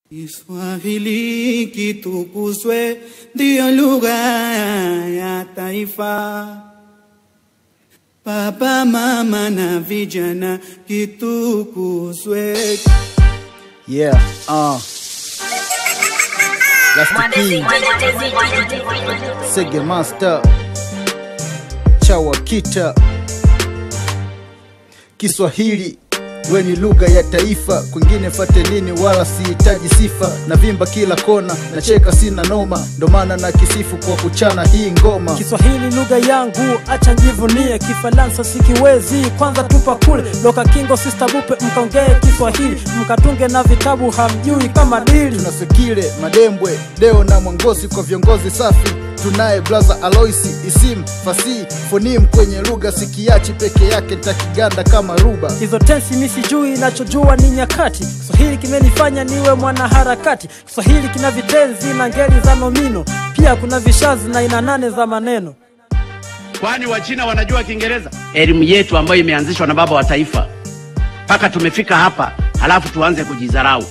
Kiswahili kitukuzwe, ndiyo lugha ya taifa. Baba, mama na vijana, kitukuzwe. Yeah, uh. That's the king, Sege Master, Chawakita. Kiswahili we ni lugha ya taifa, kwingine fate nini, wala sihitaji sifa. Na vimba kila kona, nacheka sina noma, ndo maana na kisifu kwa kuchana hii ngoma. Kiswahili lugha yangu, acha njivunie. Kifaransa sikiwezi, kwanza tupa kule loka kingo sister bupe, mkaongee Kiswahili mkatunge na vitabu hamjui kama dili. Tunasekile Madembwe, Deo na Mwangosi kwa viongozi safi. Tunaye blaza Aloisi, Isim, Fasihi, Fonim kwenye lugha sikiachi peke yake takiganda kama ruba. Hizo tensi mi sijui, nachojua ni nyakati. Kiswahili kimenifanya niwe mwanaharakati. Kiswahili kina vitenzi na ngeli za nomino, pia kuna vishazi na aina nane za maneno. Kwani Wachina wanajua Kiingereza? Elimu yetu ambayo imeanzishwa na baba wa taifa mpaka tumefika hapa, halafu tuanze kujidharau.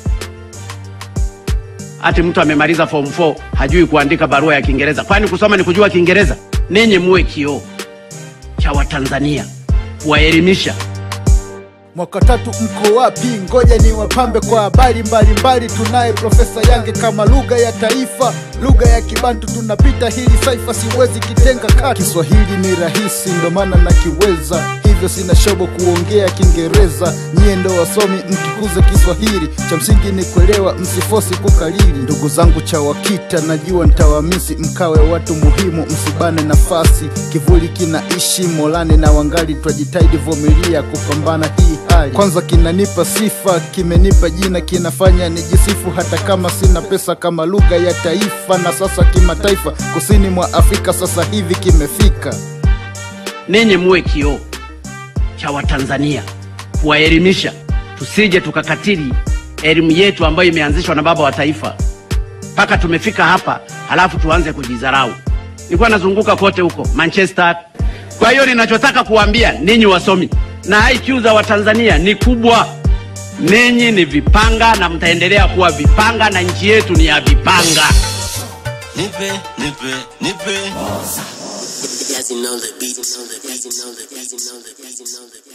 Ati mtu amemaliza form 4 hajui kuandika barua ya Kiingereza. Kwani kusoma ni kujua Kiingereza? Ninyi muwe kioo cha Watanzania kuwaelimisha. Mwaka tatu mko wapi? Ngoja ni wapambe kwa habari mbalimbali. Tunaye Profesa Yange kama lugha ya taifa, lugha ya Kibantu tunapita hili saifa, siwezi kitenga kati. Kiswahili ni rahisi, ndo maana nakiweza, hivyo sina shobo kuongea Kiingereza. Nyie ndo wasomi mkikuza Kiswahili, cha msingi ni kuelewa, msifosi kukalili. Ndugu zangu CHAWAKITA, najua ntawamisi, mkawe watu muhimu, msibane nafasi. Kivuli kinaishi Molani na wangali, twajitahidi vumilia kupambana hii hali. Kwanza kinanipa sifa, kimenipa jina, kinafanya nijisifu, hata kama sina pesa, kama lugha ya taifa na sasa kimataifa. Kusini mwa Afrika sasa hivi kimefika. Ninyi muwe kioo cha Watanzania kuwaelimisha, tusije tukakatili elimu yetu ambayo imeanzishwa na baba wa taifa mpaka tumefika hapa, halafu tuanze kujidharau. Nilikuwa nazunguka kote huko Manchester. Kwa hiyo ninachotaka kuwaambia ninyi wasomi na IQ za Watanzania ni kubwa. Ninyi ni vipanga na mtaendelea kuwa vipanga, na nchi yetu ni ya vipanga. Nipe, nipe, nipe. Yes, you know the beat, you know the beat, you know the beat, you know the beat, you know the beat.